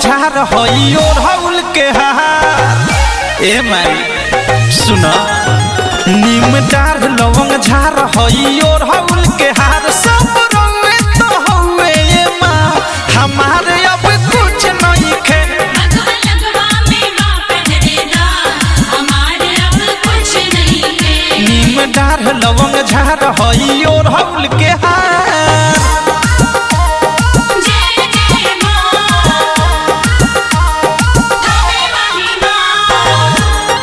झार हई और हौल के हार ए माई सुन नीम डार लवंग झार हई और हौल के हार सब रंगे तो हौवे ए माँ हमारे अब कुछ नहीं खे लगवा लगवा में माँ पहरेदा हमारे अब कुछ नहीं है नीम डार लवंग झार हई और हौल के हार जय जय माँ थाने वाली माँ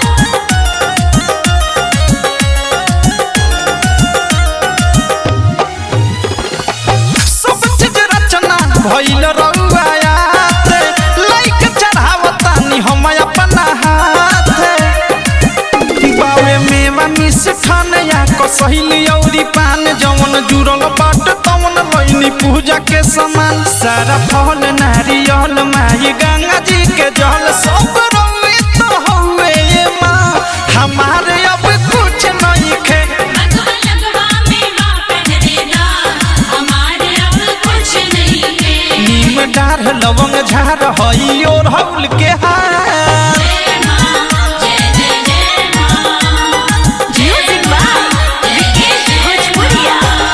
सब चीज रचना भइल रउआयात लाइक चढ़ावतानी हम अपना हाथ बावे मेवा मिष्ठान या कसहिली औरी पान जवन जुड़ल बाट तवन लइनी पूजा के समान सारा फल नारियल माई गंगा जी के जल सब रंगे तो हौवे ये माँ हमारे अब कुछ नहीं खे लगवा लगवा में माँ पहरेदा हमारे अब कुछ नहीं है नीम डार लवंग झार हई और हौल के हार जय माँ जय जय जय माँ म्यूजिक बाय विकेश भोजपुरिया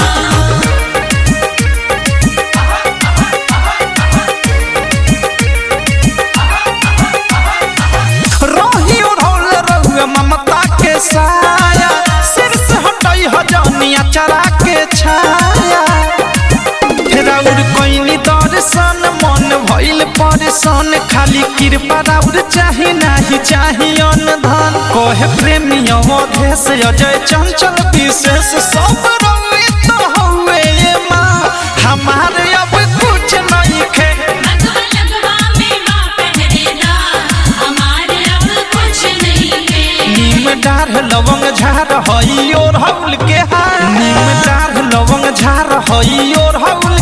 रही ओढ़ौल रहुए ममता के साया सिर से हटई हजनिया चरा के छाया राउर कोइनी दर्शन मन भइल परेशान खाली कृपा राउर चाही नाही चाही अन धन कहे प्रेमी अवधेश अजय चंचल विशेष सब रंगे तो हौवे ये माँ हमारे अब कुछ नहीं खे लगवा लगवा में माँ पहरेदा हमारे अब कुछ नहीं है नीम डार लवंग झार हई और हौल के हार नीम डार लवंग झार हई और हौल